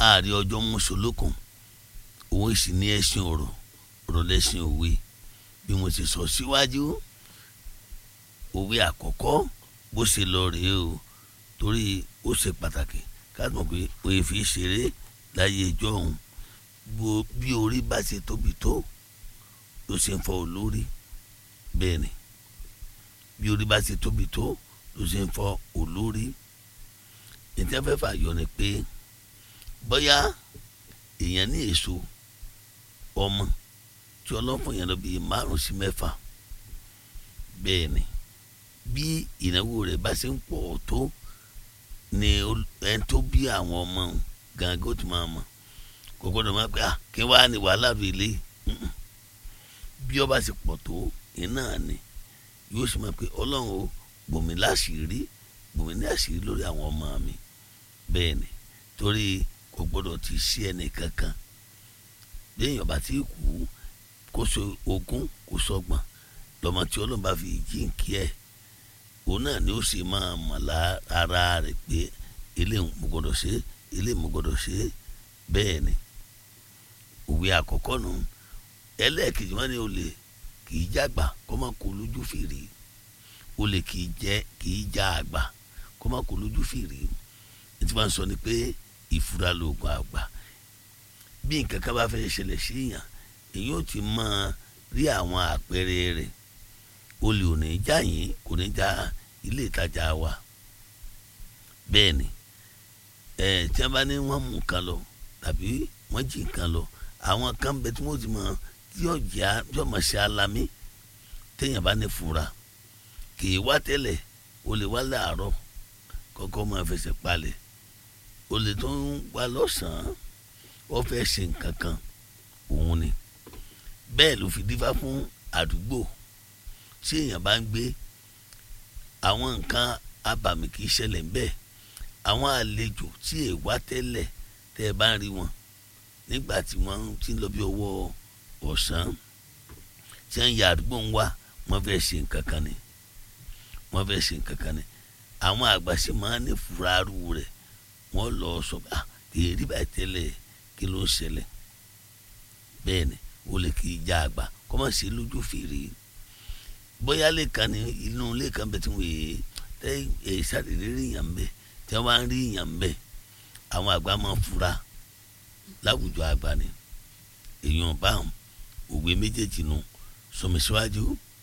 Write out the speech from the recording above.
ààrẹ ọjọ́ mọ́ṣọ́lókun òun sì ní ẹ̀sìn ọ̀rọ̀ ọ̀rọ̀ lẹ́sìn òwe bí mo ti sọ síwájú òwe àkọ́kọ́ bó ṣe lọ rèé o torí ó ṣe pàtàkì ká mọ̀ pé òye fi ṣeré láyé ìjọ òun bí orí bá ṣe tóbi tó ló ṣe ń fọ olórí bẹ́ẹ̀ ni bí orí bá ṣe tóbi tó ló ṣe ń fọ olórí ìtẹ́fẹ́fà yọ ni pé bóyá èèyàn ní èso ọmọ tí ọlọ́fun yẹn lọ bíi márùn sí mẹ́fà bẹ́ẹ̀ ni bí ìnáwó rẹ̀ bá ṣe ń pọ̀ tó ni ẹni tó bí àwọn ọmọ gangan ó ti máa mọ̀ kò gbọ́dọ̀ máa pẹ́ à kí wàá ní wàhálà rẹ̀ lé bí ọba ṣe pọ̀ tó iná ni yóò ṣe máa pé ọlọ́run o bòmí láṣìírí bòmí ní àṣírí lórí àwọn ọmọ mi bẹ́ẹ̀ ni torí kò gbọ́dọ̀ ti sí ẹnì kankan léèyàn bá ti kú kó so ogún kó sọgbọ̀n lọ́mọ tí ọlọ́run bá fi jíǹkí ẹ̀ òun náà ni ó sì máa mọ̀ lára rẹ̀ pé eléyìí mo gbọ́dọ̀ ṣe eléyìí mo gbọ́dọ̀ ṣe bẹ́ẹ̀ ni òwe àkọ́kọ́ nù ẹlẹ́ẹ̀kejì wọn ni olè kì í jàgbà kó má kó lójú fèrè olè kì í jẹ kì í já àgbà kó má kó lójú fèrè ní tí wọ́n sọ ni pé ìfura lóògùn àgbà bí nǹkan kan bá fẹ́ ṣẹlẹ̀ sí èèyàn èyí ò ti máa rí àwọn àpẹẹrẹ rẹ̀ olè ò ní já yín kò ní já ilé ìtajà wa bẹ́ẹ̀ ni ẹ̀ tí wọ́n bá ní wọ́n mú nǹkan lọ tàbí wọ́n jí nǹkan lọ àwọn kan bẹ tí wọ́n ti mọ tí yóò já yóò mọ̀ ṣe alamí téèyàn bá ní fura kì í wá tẹ́lẹ̀ olè wá láàárọ̀ kọ́kọ́ máa fẹsẹ̀ palẹ̀ olè tó ń wá lọ́sàn-án wọ́n fẹ́ ṣe nǹkan kan òun ni bẹ́ẹ̀ ló fi dífá fún àdúgbò tí èèyàn bá ń gbé àwọn nǹkan abàmì kì í ṣẹlẹ̀ ń bẹ́ẹ̀ àwọn àlejò tí èè wá tẹ́lẹ̀ tẹ́ ẹ bá ń rí wọn nígbà tí wọ́n ti ń lọ bí ọwọ́ ọ̀sán tí wọ́n ya àdúgbò ń wá wọ́n fẹ́ ṣe nǹkan kan ni wọ́n fẹ́ ṣe nǹkan kan ni àwọn àgbà sì máa ń ní fúrárù rẹ̀ wọ́n lọ sọ pé ah kì í rí báyìí tẹ́lẹ̀ kí ló ń ṣẹlẹ̀ bẹ́ẹ̀ ni o lè kì í já àgbà kọ́ máa ṣe lójú fèrè bóyá lẹ́ẹ̀kan ní inú lẹ́ẹ̀kan bẹ́ẹ̀ tí wọ́n yé tẹ́ ẹ̀ ṣàdédé rí yàn bẹ́ẹ̀ tí wọ́n bá ń rí yàn bẹ́ẹ̀ àwọn àgbà máa fura láwùjọ àgbà ni èèyàn bá òwe méjèèjì nu sọmi síwájú